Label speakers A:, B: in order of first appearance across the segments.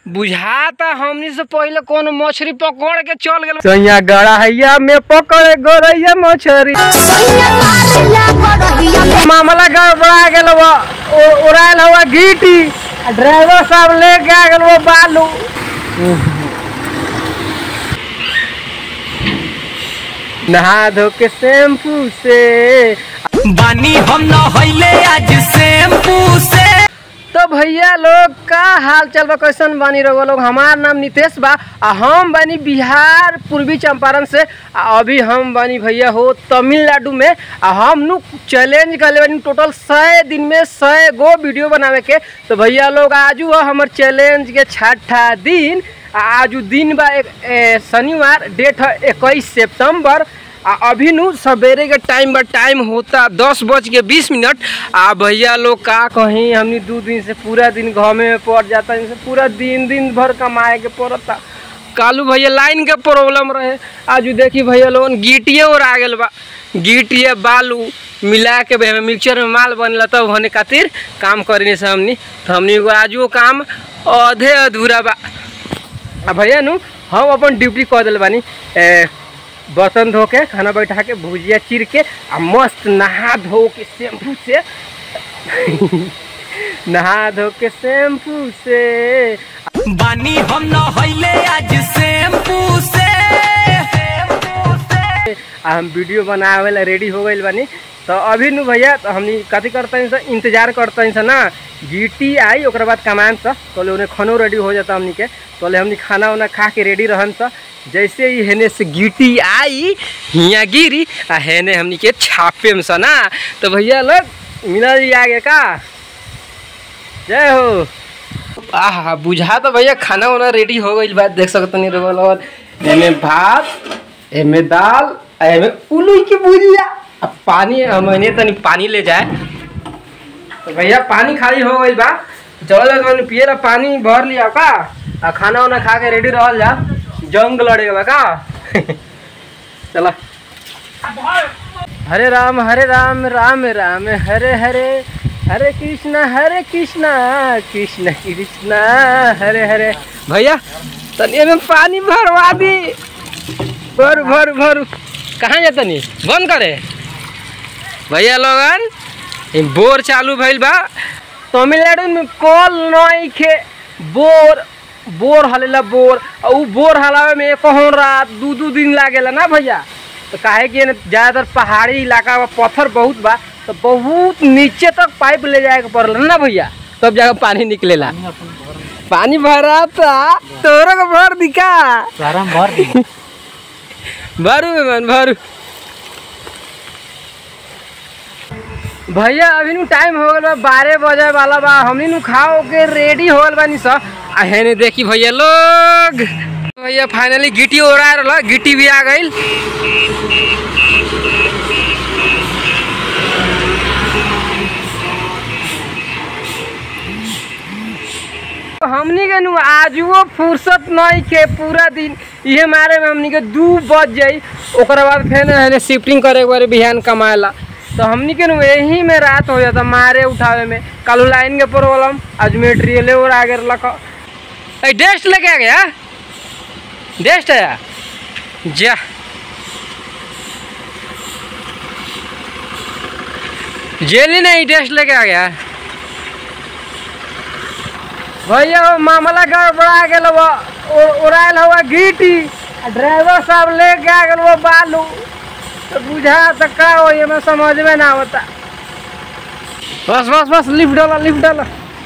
A: बुझाता हमनी से पहले कोनो मछली पकड़ के चल गेल
B: सैया गड़ाइया में पकड़े गोरैया मछरी मामला गड़बड़ा गेल बा उ- उड़ायल हुआ गीटी आ ड्राइवर साहब लेके आ गेल वो बालू नहा धो के शैम्पू से
C: बानी हम नहैले आज शैम्पू से
B: तो भैया लोग का हाल चाल बा कैसन बानी रहो लोग हमार नाम नितेश बा आ हम बानी बिहार पूर्वी चंपारण से आ अभी हम बानी भैया हो तमिलनाडु में आ हम नु चैलेंज कर बानी टोटल सौ दिन में सौ गो वीडियो बनावे के तो भैया लोग आजू है हमर चैलेंज के छठा दिन आ आजू दिन बा एक ए, शनिवार डेट है इक्कीस सितंबर आ अभी नु सवेरे के टाइम बा टाइम होता दस बज के बीस मिनट आ भैया लोग का कहीं हमनी दू दिन से पूरा दिन घर में पड़ जाता इनसे पूरा दिन दिन भर कमाए के पड़ता कालू भैया लाइन के प्रॉब्लम रहे आज देखी भैया लोगन गिटिए और आ गेल बा गिटिए बालू मिला के भैया मिक्सचर में माल बनला तब होने खातिर काम करने से हमनी तो हमनी को आज वो काम आधे अधूरा बा आ भैया नु हम अपन ड्यूटी कर दिल बानी ए, बर्तन धो के खाना बैठा के भुजिया चीर के आ मस्त नहा धो के शैम्पू से नहा धो के शैम्पू से
C: बानी हम नहैले आज शैम्पू से
B: आ हम वीडियो बनावे ला रेडी हो गइल बानी तो अभी नु भैया तो हमनी कथी करते हैं इंतजार करते हैं ना गिटी आई ओकरा बाद कमान सा तोले उन्हें खानो रेडी हो जाता हमनी के तोले हमनी खाना उना खा के रेडी रहन सा जैसे ही हेने से गिटी आई हिया गिरी आ हेने हमनी के छापे में सा ना तो भैया लोग मिला जी आगे का जय हो आह बुझा तो भैया खाना वाना रेडी हो गई बात देख सकते नहीं रोल एमे भात एमे दाल आ एमे उलू की भुजिया अब पानी हमने तनी पानी ले जाए तो भैया पानी खाली हो गई बा चलो मैंने पिए ला पानी भर लिया का आ खाना वाना खा के रेडी रहल जा जंग लड़ेगा बा का चला हरे राम हरे राम राम राम हरे हरे हरे कृष्णा हरे कृष्णा कृष्ण कृष्णा हरे हरे भैया तनी में पानी भरवा दी भर भर भर कहाँ जा तनी बंद करे भैया लोगन ई बोर चालू भइल बा तमिलनाडु में कल नई खे बोर बोर हलेला बोर और उ बोर हलावे में एक रात दू दू दिन लागेला ना भैया तो काहे कि एने ज़्यादातर पहाड़ी इलाका बा पत्थर बहुत बा तो बहुत नीचे तक पाइप ले जाए के पड़ल ना भैया तब जाकर पानी निकलेला पानी भरा था तोरो को भर दिखा भरू मेहमान भरू भैया अभी नु टाइम हो गल बा बारह बजे वाला बा हमनी नु खाओ के रेडी हो गल बानी स आ हेने देखी भैया लोग भैया फाइनली गिटी ओरा रहल गिटी भी आ गइल हमनी के नु आजुओ फुर्सत नहीं के पूरा दिन इहे मारे में हमनी के दू बज जाई ओकरा बाद फिर हेने शिफ्टिंग करे के बारे बिहान कमाएला तो हमनी के नु यही में रात हो जाता मारे उठावे में कल लाइन के प्रॉब्लम आज मेटेरियल और आगे लक ए डेस्ट लेके आ गया डेस्ट आया जा जेली नहीं डेस्ट लेके आ गया भैया वो मामला गड़बड़ा गेल बा उ- उड़ायल हुआ गीटी आ ड्राइवर साहब लेके आ गेल वो बालू तो बुझा तो का हो ये में समझ में ना होता बस बस बस लिफ्ट डाला लिफ्ट डाला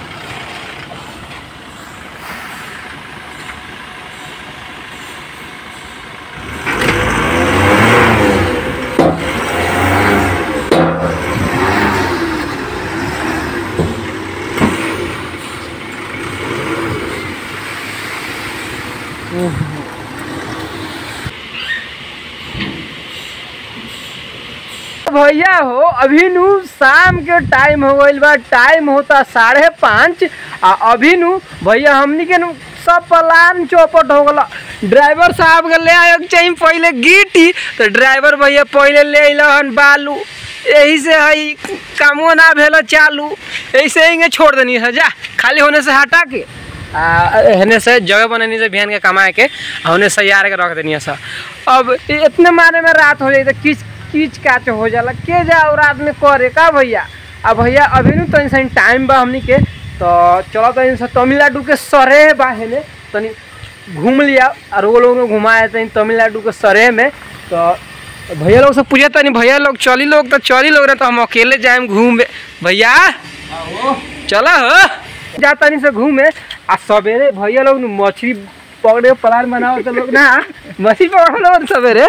B: भैया हो अभी नु शाम के टाइम हो गइल बा टाइम होता साढ़े पाँच आ अभी नु भैया हमनी के नु सब प्लान चौपट हो गला ड्राइवर साहब के ले आए के चाहिए पहले गिटी तो ड्राइवर भैया पहले ले अइलन बालू यही से हई कामो ना भेल चालू ऐसे ही छोड़ देनी है जा खाली होने से हटा के आ हेने से जगह बननी से बिहान के कमाए के आ होने से यार के रख देनी सा अब इ- इतने मारे में रात हो जाई तो किच किच काच हो जाला के जाओ रात में करे का भैया अब भैया अभी नु तनी सा टाइम बा हमनी के तो चलो तनी सा तमिलनाडु के सरे बा हेने तनी घूम लिया और वो लोग घुमाए तनी तमिलनाडु के सरे में तो भैया लोग से पूछे तनी भैया लोग चली लोग तो चली लोग ना तो हम अकेले जाए घूमे भैया चला हो जा तनी से घूमे आ सवेरे भैया लोग नु मछली पकड़े के प्लान बनाओ तो लोग ना मछली पकड़ लो सवेरे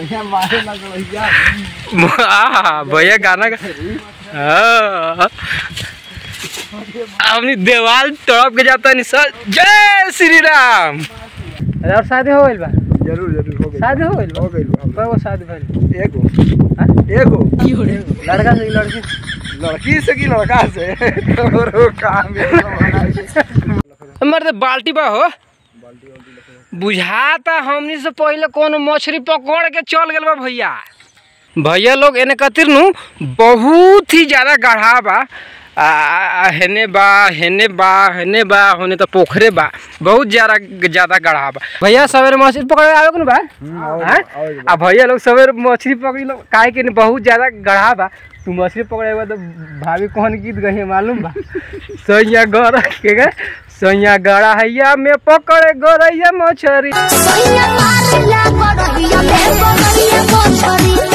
B: आ, भैया गाना गा हाँ। अपनी देवाल तड़प के जाता नहीं सर जय श्री राम अरे और शादी हो गइल बा
D: जरूर जरूर हो गई
B: शादी हो गइल बा
D: हो गई बा।
B: कएगो शादी भइल
D: एगो
B: हाँ?
D: एगो
B: लड़का से कि लड़की
D: लड़की से कि लड़का से तोरो काम है
B: मर्द बाल्टी बा हो बुझाता हमनी से पहले कोनो मछली पकड़ के चल गेल बा भैया भैया लोग एने कतिर नु बहुत ही ज्यादा गढ़ा बा आ, आ, हेने बा हेने बा हेने बा होने तो पोखरे बा बहुत ज्यादा ज्यादा गढ़ा बा भैया सवेरे मछली पकड़े आवे के नु बा हाँ? आ भैया लोग सवेरे मछली पकड़ी लो काहे के नहीं बहुत ज्यादा गढ़ा बा तू मछली पकड़े बा तो भाभी कौन गीत गई मालूम बा सैया गड़ा के गे सैया गड़ा हैया में पकड़े गोरैया मछरी
E: Soy la madre, la gorilla, me gorilla,